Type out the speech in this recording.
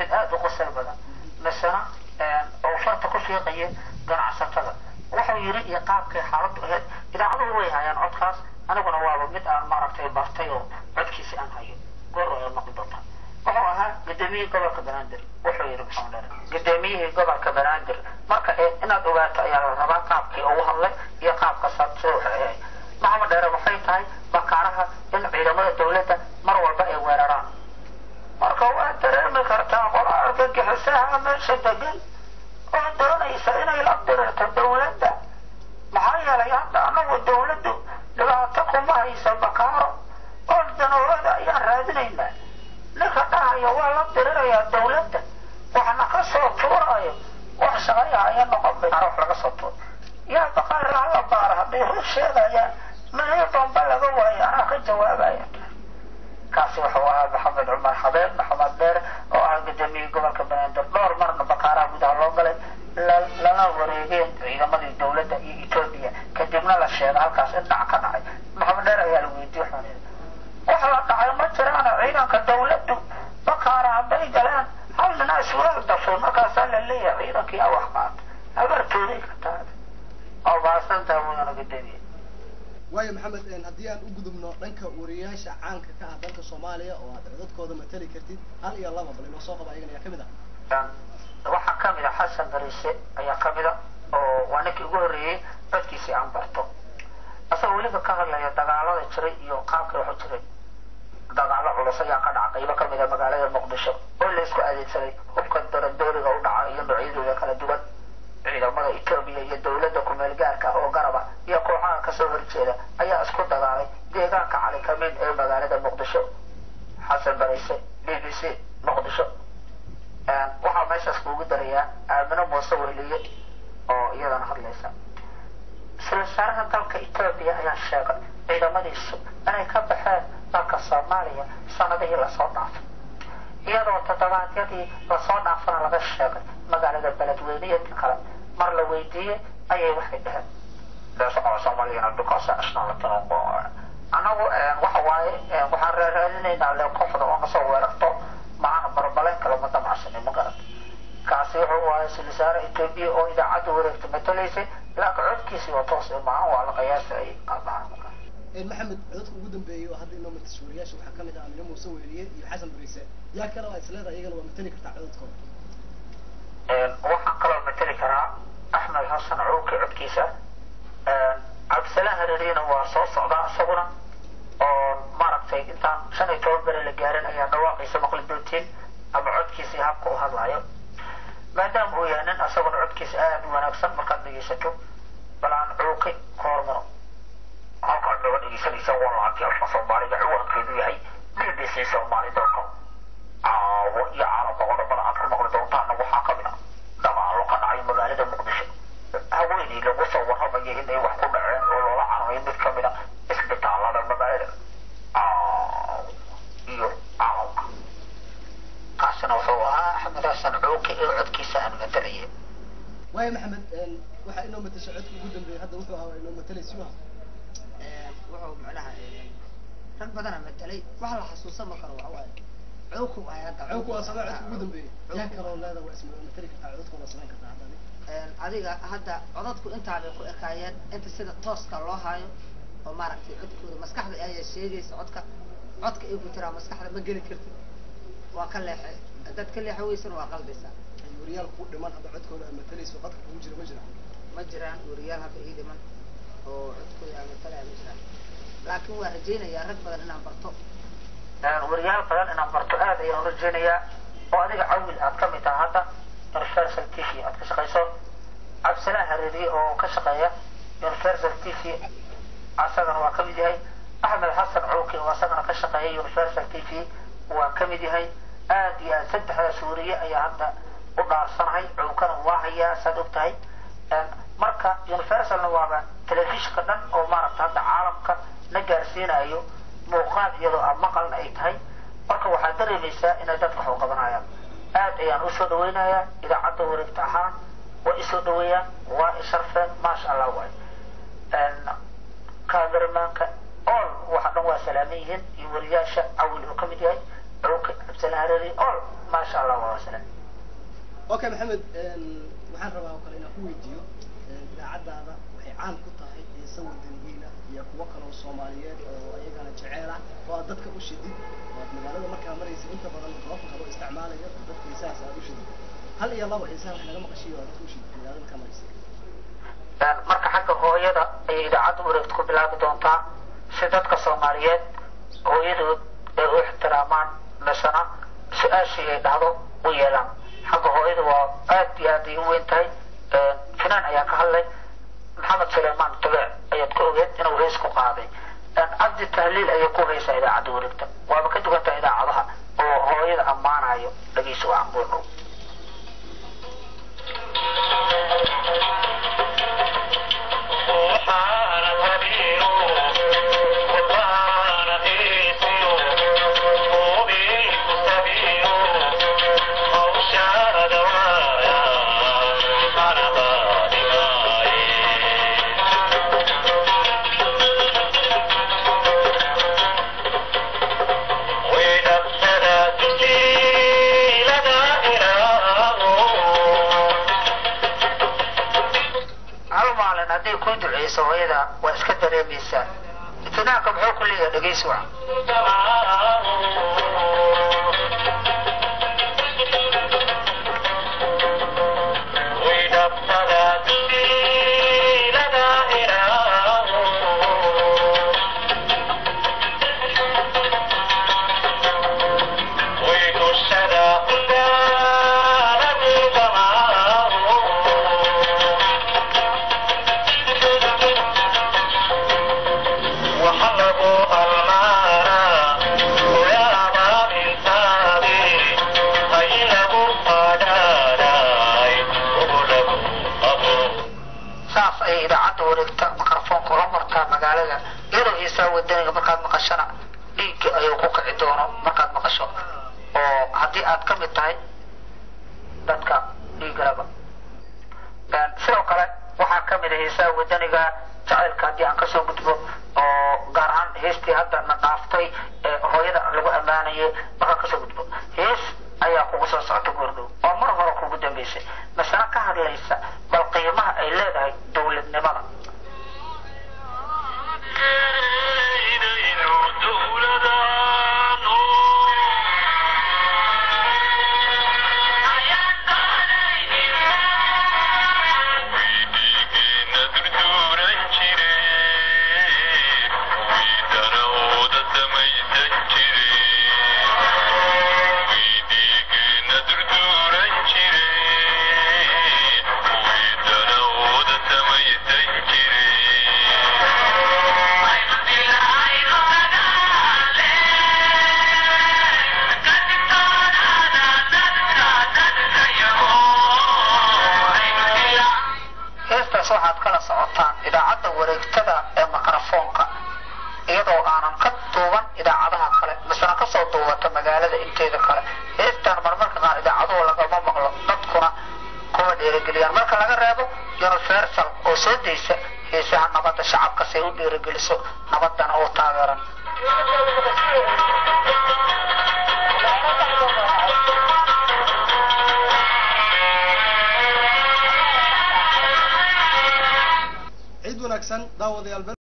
mid aada u qosal badan misena oo farta ku fiiqaya ganacsatada wuxuu yiri iyo qaabkay xaaladdu ahayd idaacaduhu way hayaan codkaas aniguna waaba mid aan maaragtay bartay oo codkiisi aan hayo goor ay maqli doontaa wuxuu ahaa gudoomiyihii gobolka banaadir wuxuu yidhi maxamed dheere gudoomiyihii gobolka banaadir marka inaad ogaato ayaa la rabaa qaabkii ugu hadlay iyo qaabka soo waxay maxamed dheere waxay tahay bakaaraha in ciidamada dowladda mar walba ay weeraraan marka waad dareemi kartaa qola argagixisaha meesha degan oo doonaysa inay la dirirto dowladda maxaa yeelay hadda anagu dowladdu dhibaato kuma haysa bakaaro oo danowada ayaan raadinaynaa ninka dhahaya waa la dirirayaa dowladda waxna ka soo tuurayo wax shaqayahaya noqon bay wax laga soo tuuro yaa baqaar hala baara hadday rur sheegayaan meel bamba laga waayo anaa ka jawaabaya kaasi wuxuu ahaa maxamed cumar xabeeb maxamed dheere oo ah gudoomiyihii gobolka banaadir dhowr marna bakaaraha gudaha loo galay lala wareegeen ciidamadii dowladda iyo etoobiya kadibna la sheega halkaas in dhac ka dhacay maxamed dheere ayaa la weydiye waxaan yidhi wax la dhacay ma jiraan ciidanka dowladdu bakaara hadday galeen hal nina isweel dafay markaasaa la leeyahay ciidankii a wax qaata habartooday ka taada oo baasantaa mudana gudoomiye waayo maxamed haddii aan u gudubno dhanka wariyayaasha caanka ka ah dalka soomaaliya oo aad codadkooda matali kartid hal iyo laba bal inoo soo qaba ayagan ayaa kamid ah waxaa kamid a xasan bariise ayaa kamid a oo waa ninkii ugu horreeyey codkiisii aan barto asagoo weliba ka hadlaya dagaalada jiray iyo qaabkay waxu jiray dagaalo culus ayaa ka dhaca qaybo kamid a magaalada muqdisho oo la isku adeegsaday hubka daradooriga u dhaca iyo noocyadooda kala duwan ciidamada etoobiya iyo dowladda kumeel gaarka oo garaba iyo kooxaha kasoo horjeeda ayaa isku dagaalay deegaanka cali kamiin ee magaalada muqdisho xasan bariise b b c muqdisho waxaa meeshaas kuugu darayaa aamino muuse weliye oo iyadana hadlaysa isla wasaaraha dalka etoobiya ayaa sheegay ciidamadiisu inay ka baxeen dalka soomaaliya sanadihii lasoo dhaafay iyadoo toddobaadyadii lasoo dhaafana laga sheegay magaalada beledweyneyo kale mar la weydiiyey ayay waxay dhaheen soomaaliyana because national anagu waxa waaye waxaan raaraadinaynaa le kooxda oo nasoo weerarto macana barbaleyn kale ma damacsanay ma garan kaasi wuxuu waaye silisaare etoobiya oo idaacadda wareegta matalaysay laakiin codkiisii oo toos maahan waa la qiyaasa ay qaadaan maxamed codadka ugu dambeeyey oo hadda inoo matas wariyaasha waxaa kamid ah amine muuse weliye iyo xasan bariise yaa kale waa isleedahay iyagana waa matali kartaa codadkooda waxaan kaloo matali karaa axmed xasan cuuki codkiisa cabdisalaan hareeriyana waa soo socdaa isaguna oo maaragtay intaan shan iyo toban bere la gaarin ayaa dhawaaqiisa maqli doontiin ama codkiisa iyo habka u hadlayo maadaama uu yahay nin isaguna codkiisa aada u wanaagsan markaad dhegeysato bal aan cuuqi ka hormaro halkaad naga dhegeysanaysa waa laantii afka soomaaliga ciwaankeedu yahay b b c soomaali com caawo iyo caalamka qodobada aad ku maqli doontaana waxaa kamid ah dagaalo ka dhacay magaalada muqdisho haweeney lagu soo warramaya inay wax ku dhaceen oo loola cararay mid kamid a isbitaalada magaalada caaw iyo caalamka kaasina wuxuu ahaa axmed xasan cuuki ee codkiisa aan matalayay waayo maxamed waxaa inoo matasha codka ugu dambeeyay hadda wuxuu ahaa inoo matalay siwa wuxuu macnaha rag badana matalay waxa la xasuusan ma karo waxawaaye cowku ay hadda cawku waa samee codka ugu dambeeyey yaa kaloo leeda waa isma matali kartaa codadkooda samayn kartaa hadda adiga hadda codadku intaa bay ku ekaayeen inta sida tooska loo haayo oo maaragtay codkooda maskaxda ayaa sheegaysa codka codka ay ku jiraa maskaxda ma geli kartid waa ka leexay haddaad ka leexo weysana waa qaldaysaa wariyaal ku dhiman hadda codkooda aad matalayso qadka kugu jira ma jira ma jiraan wariyaal hadda ii dhiman oo codkooda aan matalaya ma jiraan laakiin waa rajaynayaa rag badan inaan barto wariyaal badan inaan barto aad ayaan rajaynayaa oo adiga cawil aad ka mid taha hadda universal t v aad ka shaqayso cabdisalaan hareeriye oo ka shaqeeya universal t v asagana waa kamid yahay axmed xasan cuuki oo asagana ka shaqeeya universal t v waa kamid yahay aad iyo aad saddexdaas wariye ayaa hadda u dhaarsanahay cuukana waa hayaa saad og tahay marka universalna waaba telefishinka dhan oo maaragta hadda caalamka na gaarsiinayo muuqaal iyadoo a maqalna ay tahay marka waxaad dareemaysaa inay dadka wax u qabanayaan aad ayaan usoo dhawaynayaa idaacadda wareegta ahaan waa isoo dhaweeyaan waa isharfeen maasha allah waay kameramaanka all waxa dhan waa salaaman yihiin iyo wariyaasha cawil oo kamid yahay cuuki still harari all maasha allah waa wasle okay maxamed waxaan rabaa oo kale inaan ku weydiiyo idaacaddaada waxay caan ku tahay heesa wadaniyiina iyo kuwo kaloo soomaaliyeed oo iyagana jeceel ah oo aad dadka u shidid oo aad magaalada markaa maraysa inta badan goobta kaloo isticmaalaya oo dadka heesahaas aad u shidid hal iyo laba heesaha wax naga maqashiyo oo dadka u shidid magaalada markaa maraysa marka xagga hooyada ayay idaacadda wareegta ku bilaabi doontaa si dadka soomaaliyeed hooyadood ay u ixtiraamaan misena su-aashii ay dhahdo u yeelaan xagga hooyada waa aad iyo aad ay u weyn tahay finaan ayaa ka hadlay maxamed suleymaan tabeec ayaad ka ogeed inuu hees ku qaaday cabdi tahliil ayay ku haysaa idaacadda wareegta waaba ka duwantahay idaacadaha oo hooyada ammaanayo dhagiisa waa cambuurdhow hal maalin hadday kuu duceyso hooyada waa iska dareemaysaa itinaanka muxuu ku leeyahay dhegeysi wacan saas ayay idaacadda wareegta mikrofoonka ula martaa magaalada iyadoo heesaa wadaniga markaad maqashana dhiigga ayuu ku kici doono markaad maqasho oo haddii aad ka mid tahay dadka dhiigalaba sidoo kale waxaa ka mid a heesaha wadaniga jacaylka haddii aan kasoo gudbo oo gaar ahaan heestii hadda na dhaaftay ee hooyada lagu ammaanayay markaan kasoo gudbo hees ayaa kugu soo socota goordhow oo mar hore kugu dambaysay masale ka hadlaysa bal qiimaha ay leedahay dowladnimada heestaas waxaad kala socotaan idaacadda wareegtada ee mikrofoonka iyadoo aanan ka duuban idaacadaha kale misena kasoo duubata magaalada inteeda kale heestan marmarka qaar idaacaduhu lagama maqlo dadkuna kuma dhiirigeliyaan marka laga reebo universal oo soo daysa heesaha nabadda shacabka si ay u dhiirigeliso nabadana oo taageeran ciid wanaagsan daawadayaal